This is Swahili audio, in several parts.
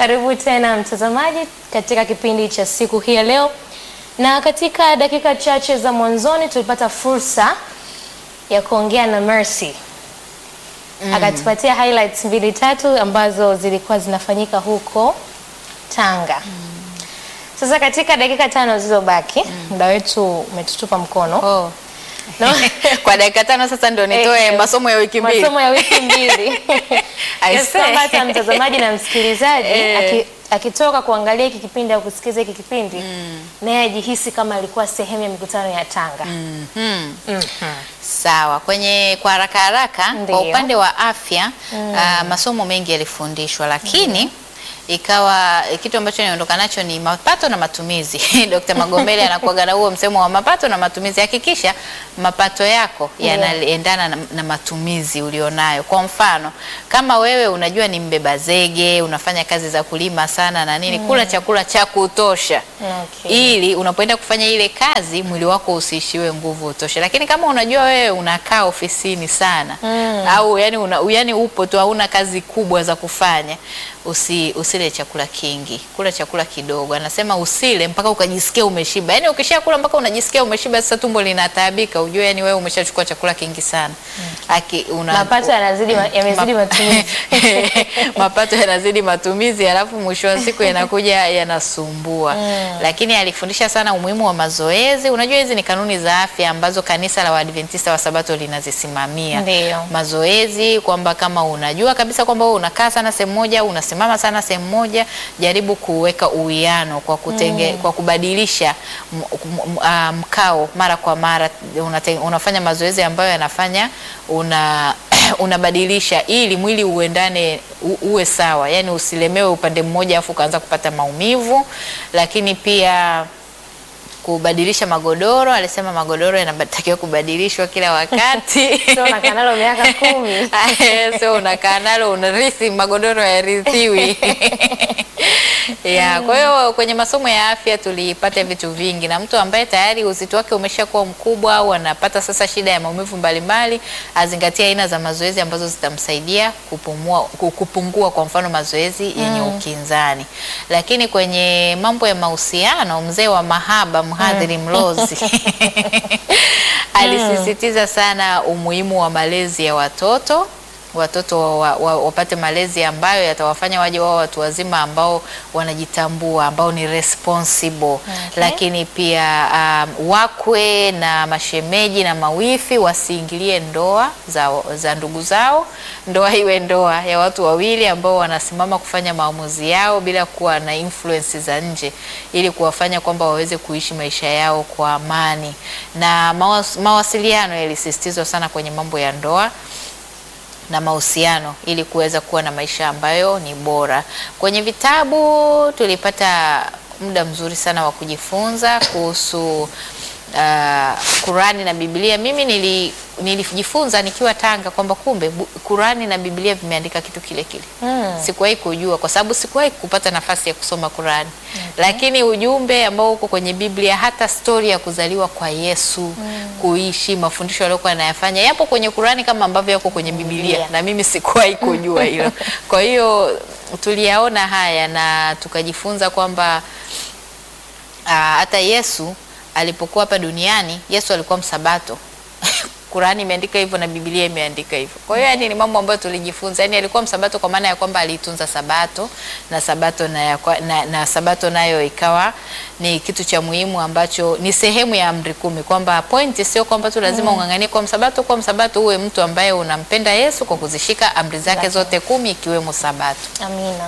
Karibu tena mtazamaji katika kipindi cha siku hii ya leo, na katika dakika chache za mwanzoni tulipata fursa ya kuongea na Mercy akatupatia highlights mbili tatu ambazo zilikuwa zinafanyika huko Tanga. Sasa katika dakika tano zilizobaki, muda wetu umetutupa mkono Oh. No? Kwa dakika tano sasa ndio nitoe Eh, masomo ya wiki mbili. masomo ya wiki mbili I Kiasi say. kwamba hata mtazamaji na msikilizaji Eh. aki- akitoka kuangalia hiki kipindi au kusikiza hiki kipindi naye ajihisi kama alikuwa sehemu ya mikutano ya Tanga. Mhm. Mhm. Sawa, kwenye kwa haraka haraka Ndiyo. kwa upande wa afya ah, masomo mengi yalifundishwa, lakini ikawa kitu ambacho niondoka nacho ni mapato na matumizi. Dr. Magomeli anakuaga na huo msemo wa mapato na matumizi. Hakikisha mapato yako Ndiyo. yanaendana na, na matumizi ulionayo. Kwa mfano, kama wewe unajua ni mbeba zege, unafanya kazi za kulima sana na nini, kula chakula cha kutosha Okay. ili unapoenda kufanya ile kazi mwili wako usiishiwe nguvu utoshe. Lakini kama unajua wewe unakaa ofisini sana Mm. au yani, una, yani upo tu hauna kazi kubwa za kufanya, usi, usile chakula kingi, kula chakula kidogo. Anasema usile mpaka ukajisikia umeshiba. Yani ukishakula mpaka unajisikia umeshiba, sasa tumbo linataabika, ujue yani wewe umeshachukua chakula kingi sana. Aki, una, Mapato yanazidi ma- yamezidi Ma- matumizi. mapato yanazidi matumizi, alafu mwisho wa siku yanakuja yanasumbua. Mm. Lakini alifundisha sana umuhimu wa mazoezi. Unajua hizi ni kanuni za afya ambazo kanisa la Waadventista wa Sabato linazisimamia. Ndiyo. Mazoezi kwamba kama unajua kabisa kwamba wewe unakaa sana sehemu moja, unasimama sana sehemu moja, jaribu kuweka uwiano kwa kutenge, kwa kubadilisha m- m- ah, mkao mara kwa mara. Unate, unafanya mazoezi ambayo yanafanya una unabadilisha ili mwili uendane u, uwe sawa, yani usilemewe upande mmoja afu ukaanza kupata maumivu. Lakini pia kubadilisha magodoro, alisema magodoro yanatakiwa kubadilishwa kila wakati. Sio unakaa nalo miaka kumi. Sio unakaa nalo unarithi, magodoro yarithiwi. ya kwa hiyo kwenye masomo ya afya tulipata vitu vingi, na mtu ambaye tayari uzito wake umeshakuwa mkubwa au anapata sasa shida ya maumivu mbalimbali, azingatie aina za mazoezi ambazo zitamsaidia kupumua, ku- kupungua, kwa mfano mazoezi yenye ukinzani. Lakini kwenye mambo ya mahusiano, mzee wa mahaba mhadhiri Mlozi alisisitiza sana umuhimu wa malezi ya watoto watoto wa, wa, wapate malezi ambayo yatawafanya waje wao watu wazima ambao wanajitambua ambao ni responsible. Lakini pia um, wakwe na mashemeji na mawifi wasiingilie ndoa za, za ndugu zao. Ndoa iwe ndoa ya watu wawili ambao wanasimama kufanya maamuzi yao bila kuwa na influence za nje, ili kuwafanya kwamba waweze kuishi maisha yao kwa amani. Na mawas, mawasiliano yalisisitizwa sana kwenye mambo ya ndoa na mahusiano ili kuweza kuwa na maisha ambayo ni bora. Kwenye vitabu tulipata muda mzuri sana wa kujifunza kuhusu uh, Kurani na Biblia. Mimi nili nilijifunza nikiwa Tanga kwamba kumbe bu- Kurani na Biblia vimeandika kitu kile kile. Mm. Sikuwahi kujua kwa sababu sikuwahi kupata nafasi ya kusoma Kurani. Lakini ujumbe ambao uko kwenye Biblia, hata stori ya kuzaliwa kwa Yesu, kuishi, mafundisho aliyokuwa anayafanya yapo kwenye Kurani kama ambavyo yako kwenye Biblia, Biblia. na mimi sikuwahi kujua hilo. Kwa hiyo tuliyaona haya na tukajifunza kwamba Ah, hata Yesu alipokuwa hapa duniani, Yesu alikuwa msabato. Qurani imeandika hivyo na Biblia imeandika hivyo. Kwa hiyo yani ni mambo ambayo tulijifunza. Yani alikuwa msabato kwa maana ya kwamba aliitunza sabato na sabato na, ya kwa- na, na sabato nayo ikawa ni kitu cha muhimu ambacho ni sehemu ya amri kumi, kwamba pointi sio kwamba tu lazima ung'ang'anie kwa msabato. Kwa msabato uwe mtu ambaye unampenda Yesu kwa kuzishika amri zake Zake. zote kumi ikiwemo sabato. Amina.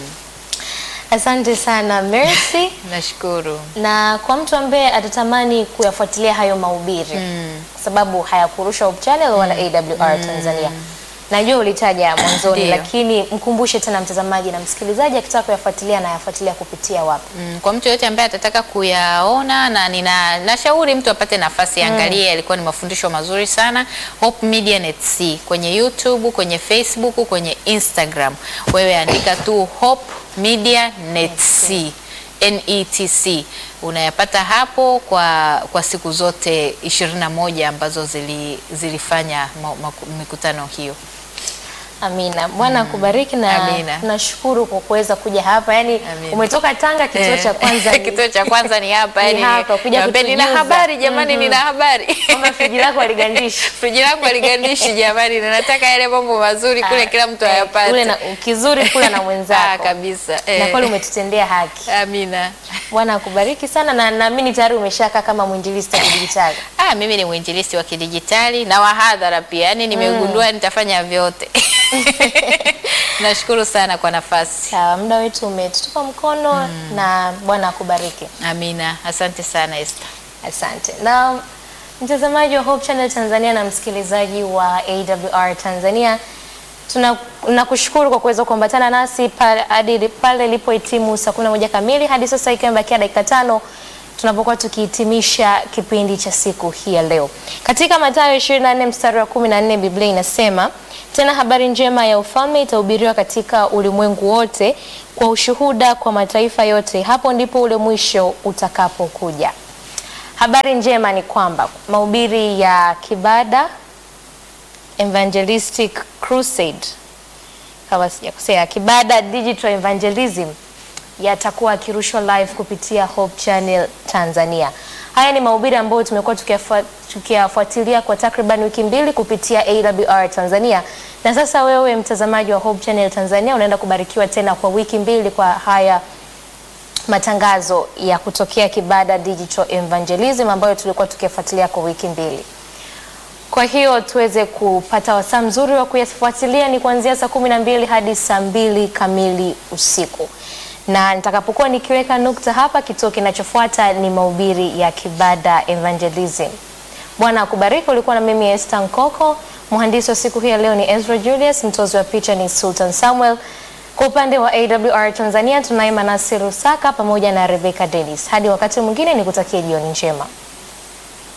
Asante sana Mercy. Nashukuru. na kwa mtu ambaye atatamani kuyafuatilia hayo mahubiri kwa sababu hayakurusha Hope Channel wala AWR Tanzania. Najua ulitaja mwanzoni, Ndiyo. lakini mkumbushe tena mtazamaji na msikilizaji akitaka kuyafuatilia na yafuatilia kupitia wapi? Mm, kwa mtu yote ambaye atataka kuyaona na nina nashauri mtu apate nafasi angalie, yalikuwa ni mafundisho mazuri sana. Hope Media Net C kwenye YouTube, kwenye Facebook, kwenye Instagram. Wewe andika tu Hope Media Net C. NETC unayapata hapo kwa, kwa siku zote 21 ambazo zili, zilifanya ma, ma, mikutano hiyo. Amina. Bwana akubariki na Amina. tunashukuru kwa kuweza kuja hapa. Yaani Amina. umetoka Tanga kituo cha kwanza ni- kituo cha kwanza ni hapa Ni yani hapa, kuja niambie, nina kutujuza. habari jamani, nina habari kwamba friji lako haligandishi. friji langu aligandishi jamani, na nataka yale mambo mazuri kule kila mtu Eh, ayapate. Kule na kizuri kula na Ah, mwenzako. kabisa Na eh. kweli umetutendea haki. Amina. Bwana akubariki sana na naamini tayari umeshakaa kama mwinjilisti wa kidijitali. Ah, mimi ni mwinjilisti wa kidijitali na wahadhara pia, yaani nimegundua nitafanya vyote. Nashukuru sana kwa nafasi. Sawa, muda wetu umetutupa mkono na Bwana akubariki. Amina, asante sana Esther. Asante. Na mtazamaji wa Hope Channel Tanzania na msikilizaji wa AWR Tanzania, tuna nakushukuru kwa kuweza kuambatana nasi pale hadi pale ilipohitimu saa kumi na moja kamili hadi sasa ikiwa imebakia dakika tano tunapokuwa tukihitimisha kipindi cha siku hii ya leo. Katika Mathayo 24 mstari wa 14 Biblia inasema, tena habari njema ya ufalme itahubiriwa katika ulimwengu wote kwa ushuhuda kwa mataifa yote, hapo ndipo ule mwisho utakapokuja. Habari njema ni kwamba mahubiri ya Kibada Evangelistic Crusade kama sijakosea, Kibada Digital Evangelism yatakuwa yakirushwa live kupitia Hope Channel Tanzania. Haya ni mahubiri ambayo tumekuwa tukiyafuat- tukiyafuatilia kwa takriban wiki mbili kupitia AWR Tanzania, na sasa wewe mtazamaji wa Hope Channel Tanzania unaenda kubarikiwa tena kwa wiki mbili kwa haya matangazo ya kutokea Kibada Digital Evangelism ambayo tulikuwa tukiyafuatilia kwa wiki mbili. Kwa hiyo tuweze kupata wasaa mzuri wa kuyafuatilia ni kuanzia saa kumi na mbili hadi saa mbili kamili usiku, na nitakapokuwa nikiweka nukta hapa, kituo kinachofuata ni mahubiri ya Kibada Evangelism. Bwana akubariki. Ulikuwa na mimi Esther Nkoko, mhandisi wa siku hii ya leo ni Ezra Julius, mtozi wa picha ni Sultan Samuel. Kwa upande wa AWR Tanzania tunaye Manasi Rusaka pamoja na Rebecca Dennis. Hadi wakati mwingine, nikutakie jioni njema.